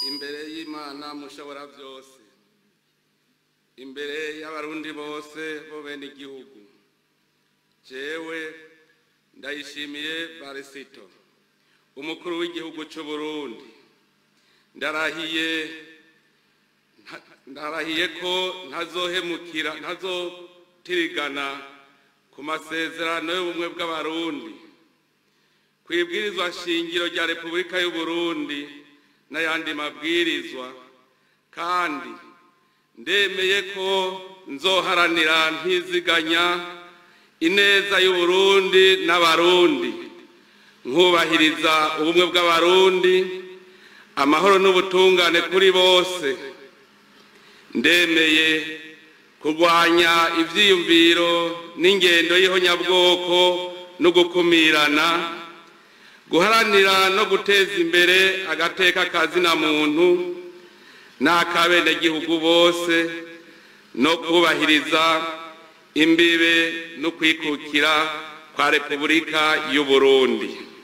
imbere y'imana mushobora byose imbere y'abarundi bose bo bene igihugu jewe ndayishimiye barisito umukuru w'igihugu cy'u Burundi ndarahiye ndarahiye ko ntazohemukira ntazotirigana ku masezerano y'ubumwe bw'abarundi ku ibwirizwa shingiro rya repubulika y'u Burundi n'ayandi mabwirizwa kandi ndemeye ko nzoharanira ntiziganya ineza y'u Burundi n'abarundi nkubahiriza ubumwe bw'abarundi amahoro n'ubutungane kuri bose ndemeye kurwanya ibyiyumviro n'ingendo y'ihonyabwoko no gukumirana guharanira no guteza imbere agateka kazina muntu n'akabenegihugu bose no kubahiriza imbibe no kwikukira kwa repubulika y'u Burundi